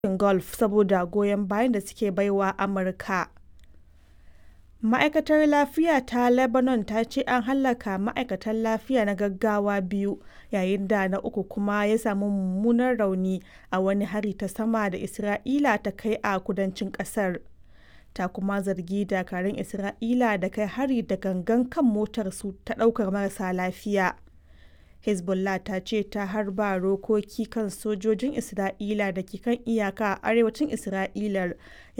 yankin Gulf saboda goyon bayan da suke baiwa Amurka. Ma'aikatar Lafiya ta Lebanon ta ce an hallaka ma'aikatan lafiya na gaggawa biyu yayin da na uku kuma ya sami mummunan rauni a wani hari ta sama da Isra'ila ta kai a kudancin ƙasar. Ta kuma zargi dakarun Isra'ila da kai hari da gangan kan motarsu ta ɗaukar marasa lafiya. Hezbollah ta ce ta harba rokoki kan sojojin Isra'ila da ke kan iyaka a arewacin Isra'ilar